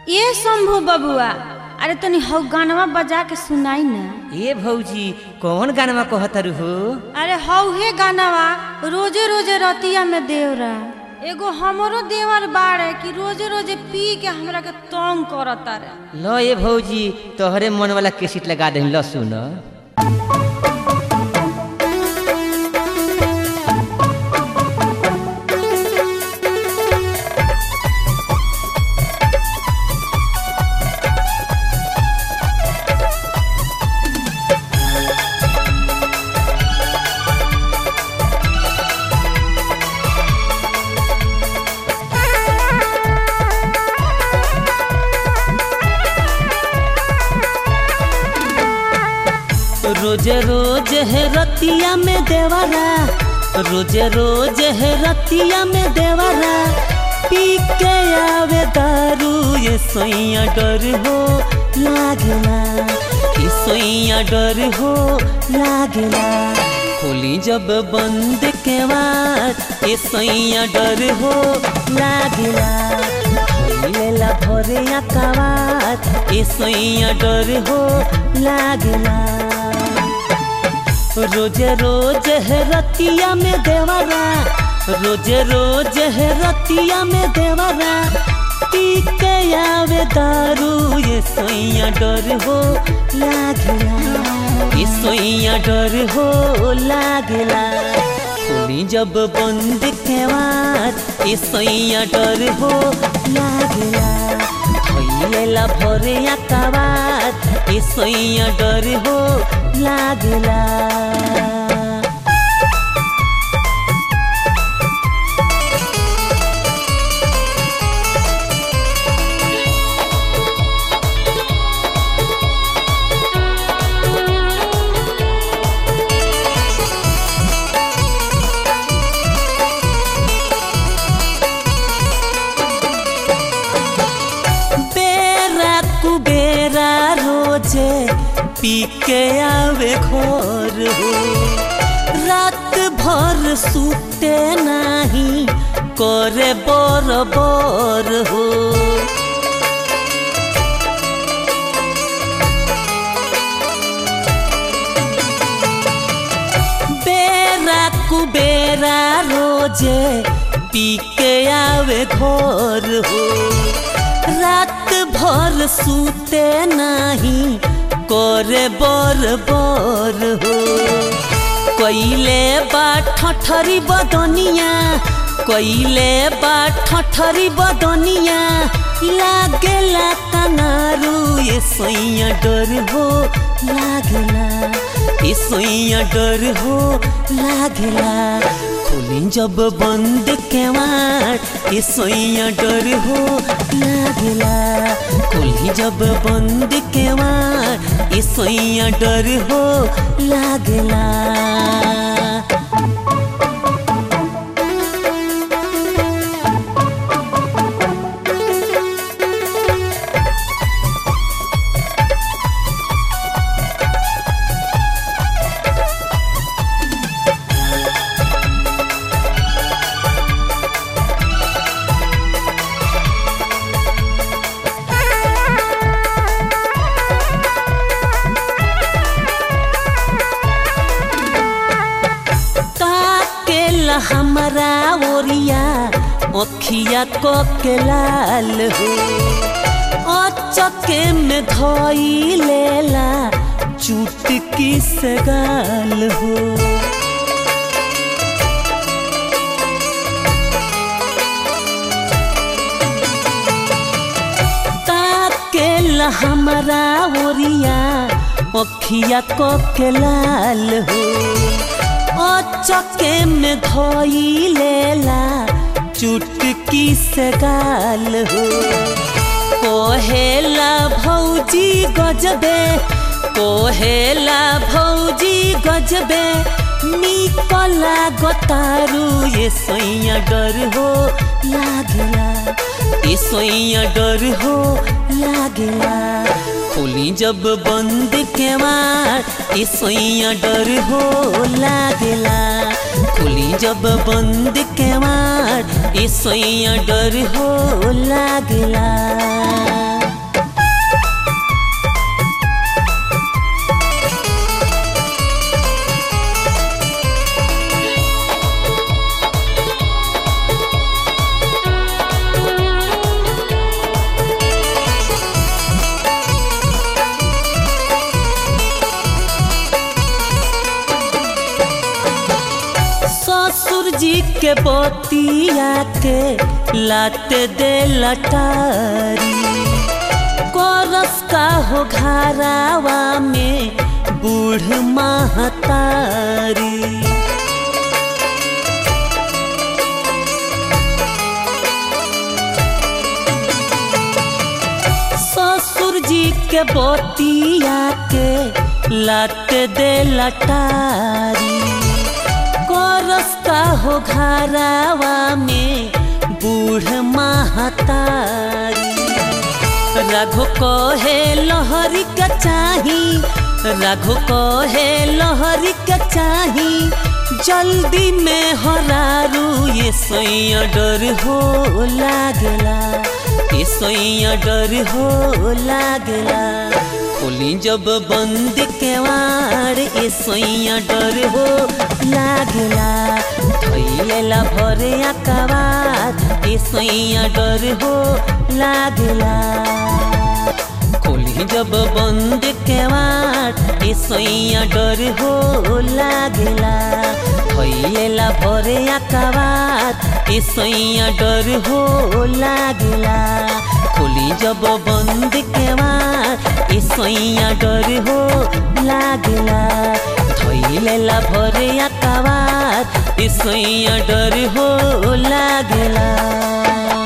ए शंभू बबुआ अरे तनी हौ गानवा बजा के सुनाई ना ए भौजी कौन गानवा कहतर हो अरे हौ हे गानवा रोजे रोजे रतिया में देवरा एगो हमरो देवर बाड़े कि रोजे रोजे पी के हमरा के तंग करता रे ल ए भौजी तोहरे मन वाला केसिट लगा दही ल सुन रोज रोज है रतिया में देवरा रोज रोज है रतिया में देवरा पी के आवे दारू ये सोइया डर हो लागला ये सोइया डर हो लागला खोली जब बंद के बाद ये सोइया डर हो लागला लेला भरे आकावात ए सोइया डर हो लागला रोज रोज है रतिया में देवरा रोज रोज है रतिया में देवरा पी के आवे दारू ये सोइया डर हो लागला ये सोइया डर हो लागला खोली जब बंद के बाद ये सोइया डर हो लागला भैलेला भरे आकाबात ये सोइया डर हो लागला बेरा कुबेरा रोजे पी के आवे घर हो रात भर सुते नाही करे बर बर हो बेरा कुबेरा रोजे पी के आवे घर हो रात भर सूते नाही करे बर बर हो कैले बा ठठरी बदनिया कैले बा ठठरी बदनिया लागेला कनारू ये सोइया डर हो लागेला ये सोइया डर हो लागेला खोली जब बंद के वाट ये सोइया डर हो लागेला खोली जब बंद के वाट ये सोइया डर हो लागेला ताकेला हमारा ओरिया अखिया को के लाल हो अचके में धोई लेला चुटकी से गाल हो ताकेला हमारा ओरिया अखिया को के लाल हो चके में धोई लेला चुटकी से गाल हो कोहेला भौजी गजबे कोहेला भौजी गजबे निकला गोतारू ये सोइया डर हो लागला ये सोइया डर हो लागला खोली जब बंद के मार ये सोइया डर हो लागला खोली जब बंद के मार ये सोइया डर हो लागला के बोतिया के लाते दे लटारी कोरस का हो घरावा में बूढ़ महतारी ससुर जी के बोतिया के लाते दे लटारी कोरस का हो घरावा में बूढ़ महतारी रघु को है लहरी का चाही रघु को है लहरी का चाही जल्दी में हरारू ये सोइया डर हो लागला ये सोइया डर हो लागला खोली जब बंद केवाड़ ये सोइया डर हो लागला थैलेला भरे अकबार ये सोइया डर हो लागला खोली जब बंद केवाड़ ये सोइया डर हो लागला थैलेला भरे अकबार ये सोइया डर हो लागला खोली जब बंद केवाड़ ये सोइया डर हो लागला थैलेला भरे अकबार ये सोइया डर हो लागला